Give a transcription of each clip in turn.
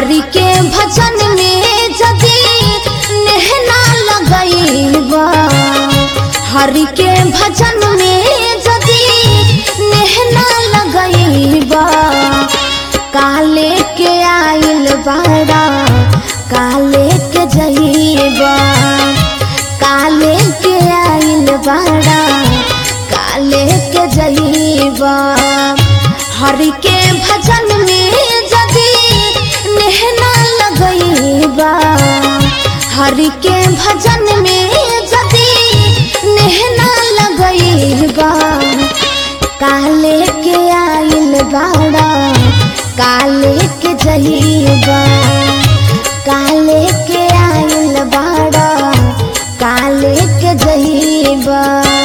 हरि के भजन में जदी नेहना लगईबा हरि के भजन में जदी नेहना लगईबा काले के आइल बाड़ा काले के जईबा काले के आइल बाड़ा काले के जईबा हरि के भजन में जदी नेहना लगईबा हरि के भजन में जदी नेहना लगईबा काले के आइल बाड़ा काले के जईबा काले के आइल बाड़ा काले के जईबा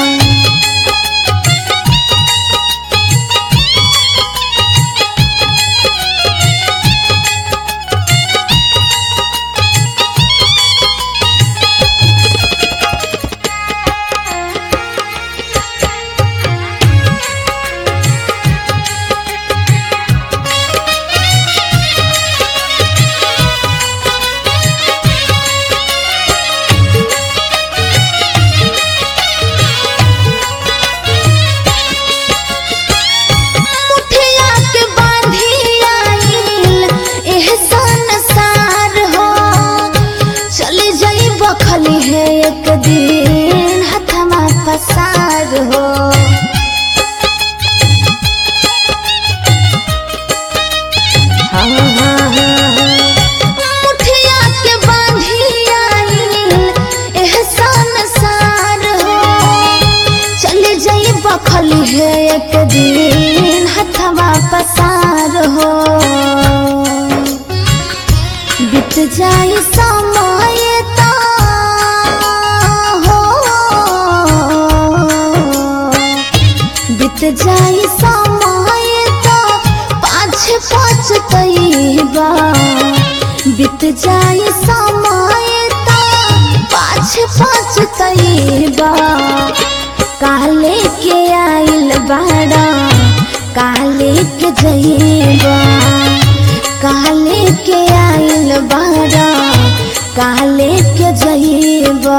मुठिया के बांधी आइल एह संसार हो चली जाई बखली है एक दिन हथमा पसार हो हाँ, हाँ, हाँ, हाँ। मुठिया के बांधी आइल एह संसार हो चले जाई बखली है एक दिन हथवा पसार हो बीत जाई समय तो हो बीत जाई समय तो पाँच पाँच तैबा बीत जाई समय तो पाँच पाँच तैबा काले के आइल बाड़ा काले के जईबा काले के आइल बाड़ा काले के जईबा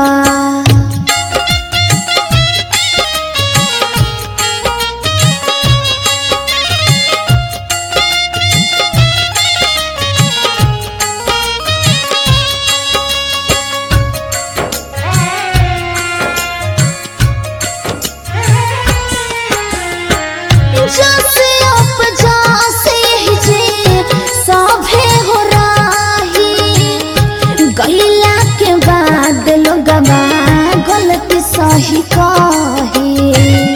जसे उपजा से जे सभे हो राही गैला के बाद लोगवा गलती सही कही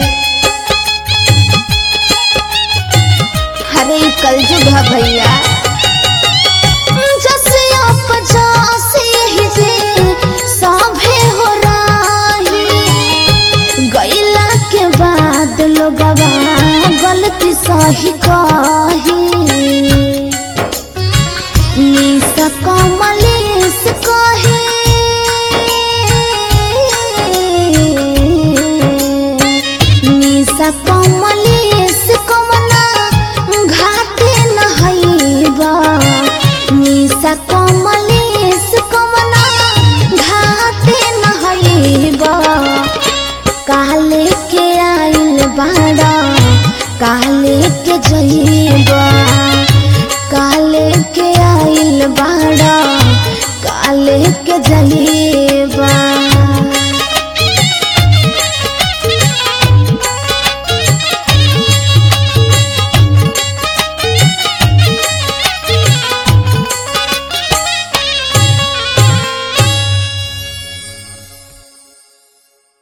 हरे कलजुग है भैया जसे उपजा से जे सभे हो राही गैला के बाद लोगवा गलती सही कही निशा कमलेश कहे निशा कमलेश कमला घाटे नहैबा निशा कमलेश कमला घाटे नहैबा काले के आइल बाड़ा काले के जईबा काले के आइल बाड़ा काले के जईबा